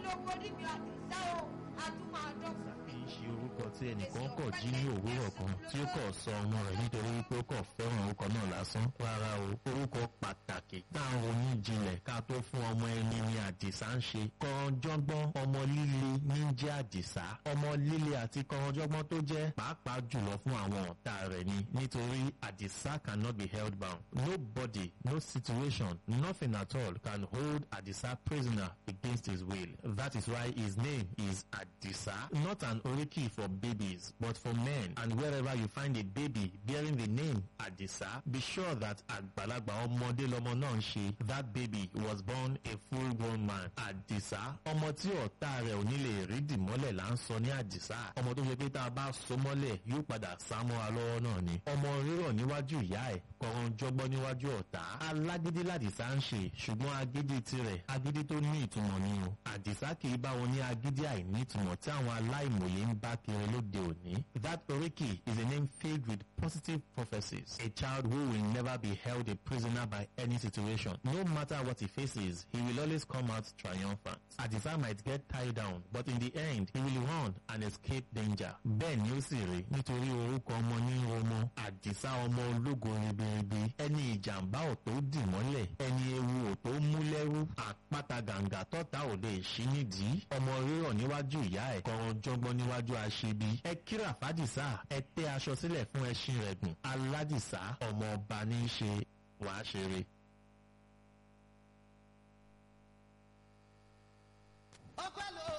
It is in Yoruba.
lówó níbi àdìsá o a tún máa dọ́gba. kì í ṣe orúkọ tí ẹnìkan kọ̀ jí ní òwúrọ̀ kan tí ó kọ̀ sọ ọmọ rẹ̀ nítorí wípé ó kọ̀ fẹ́ràn orúkọ náà lásán rárá o orúkọ pàtàkì tá à ń ronú jinlẹ̀ ká tó fún ọmọ ẹni ní àdìsá ń ṣe kọ̀ọ̀jọ́gbọ́n ọmọ líle ní jẹ́ àdìsá ọmọ líle àti kọ̀ọ̀jọ́gbọ́n tó jẹ́ pàápàá jùlọ fún àwọn ọ̀tá rẹ̀ ni nítorí àdìsá cannot be held bound nobody no situation nothing at all can hold àdìsá prisoner against his will that is why his name is àdìsá not an oriki for babies but for men and wherever you find a baby bearing the name àdìsá be sure that àgbàlagbà ọmọdé lọmọ náà ń ṣe that baby was born a full grown man àdìsá ọmọ tí ọ̀tá rẹ̀ ò ní lè rí dìmọ́lẹ̀ là ń sọ ní àdìsá ọmọ tó ṣe pé tá a bá so mọ́lẹ̀ yóò padà sá mọ́ra lọ́wọ́ náà ni ọmọ rírọ̀ níwájú ìyá ẹ̀ kọ̀ọ̀rọ̀ jọgbọ́n níwájú ọ̀tá alágídí làdìsá ń ṣe ṣùgbọ́n agídí tirẹ̀ agídí tó ní ìtumọ̀ ni o àdìsá kì í bá wọn ní agídí àìní ìtumọ̀ tí àwọn aláìmọ̀ye ń bá kiri lóde òní that oriki is a name filled with positive prophecies a child who will never be held a prisoner by any situation no matter what he faces he will always come out triumphant àdìsá might get tied down but in the end he will run and escape danger bẹ́ẹ̀ ni ó sì rí nítorí orúkọ ọmọ ní ọmọ àdìsá ọmọ ológo ribiribi ẹni ìjàmbá ò tó dì mọ́lẹ̀ ẹni ewu ò tó mú lẹ́rú àpáta gàǹgà tọ́ta ò lè ṣí nídìí ọmọ rírọ̀ níwájú ìyá ẹ̀ kọ̀ọ̀rọ̀ jọgbọ́n níwájú aṣebi ẹ kíra fàdìsá ẹ tẹ́ aṣọ sílẹ̀ fún ẹṣin rẹ̀ gùn aládìsá ọmọ ọba ní í ṣe wàá ṣeré. ọpẹ́ ló